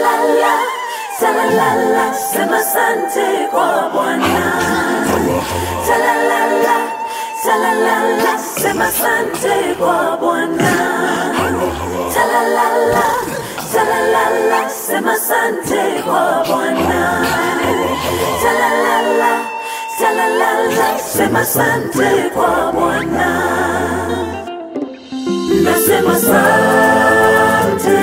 Salalala, salalala, sema asante kwa Bwana. Salalala, salalala, sema asante kwa Bwana. Salalala, salalala, sema asante kwa Bwana. Salalala, salalala, sema asante kwa Bwana. Nasema asante,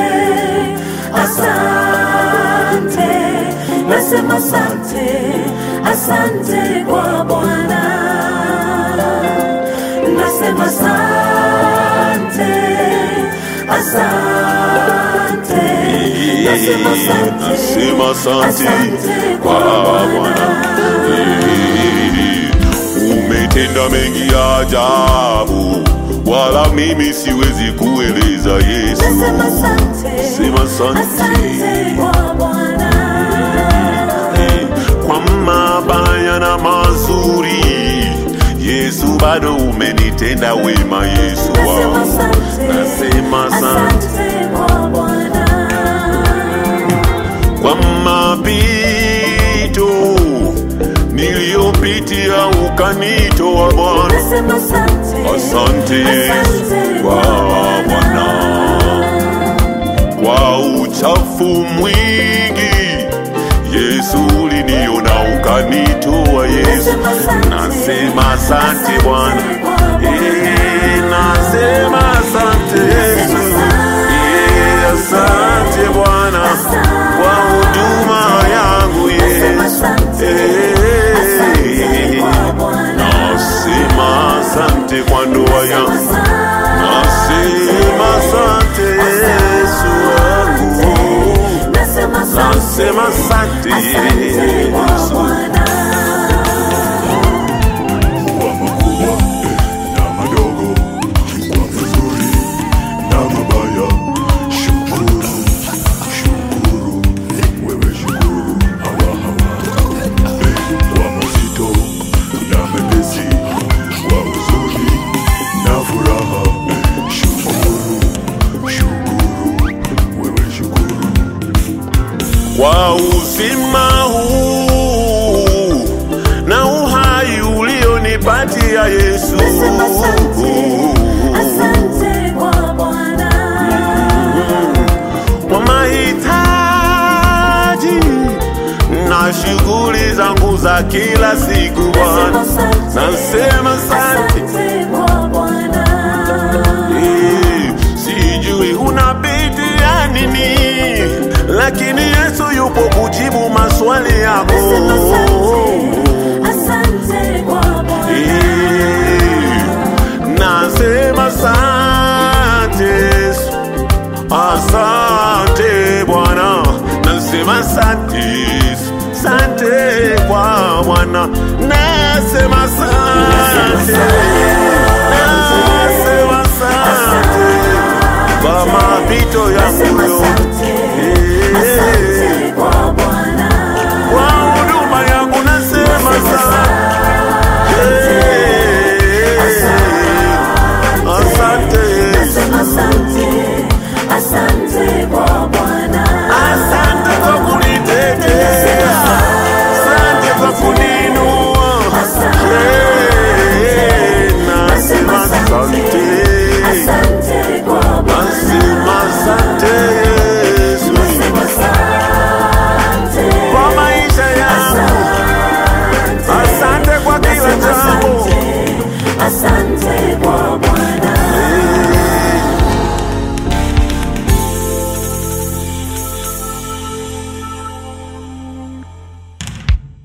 asante, nasema asante, asante kwa Bwana. Nasema asante, asante, nasema asante, Nasema asante asante kwa Bwana. Eh, Umetenda mengi ya ajabu, wala mimi siwezi kueleza Yesu. Nasema asante, Sema asante. asante kwa Bwana. Eh, kwa mabaya na mazuri, Yesu bado umenitenda wema, Yesu Nasema wangu. asante, Nasema asante asante kwa Bwana. kwa mapito niliyopitia ukanitoa Bwana. Nasema asante, Asante asante kwa Bwana, kwa uchafu mwingi Yesu uliniona ukanitoa Yesu. Nasema asante, Nasema asante Bwana, asante kwa Bwana. Eh, nasema asante Yesu, Eh, asante Bwana kwa huduma yangu Nasema Yesu. asante, Eh, asante kwa Bwana. Nasema asante kwa ndoa yangu, nasema asante Yesu wangu, Nasema asante, nasema asante asante kwa Yesu. Bwana. kwa makubwa na madogo, kwa mazuri na mabaya. Shukuru, shukuru, wewe shukuru, hawa hawa. Kwa mazito na mepesi, kwa huzuni na furaha. Shukuru, shukuru, wewe shukuru. kwa uzima huu na uhai ulionipatia Yesu. Nasema asante, asante kwa Bwana. Kwa mahitaji na shughuli zangu za kila siku Bwana, nasema asante. asante kwa Bwana. Eh, Sijui unapitia nini, lakini Yesu yupo kujibu maswali yako. Nasema asante, asante kwa Bwana. Eh, Nasema asante Yesu, asante Bwana, nasema asante Yesu, asante kwa Bwana, nasema asante, nasema asante kwa mapito yangu yote.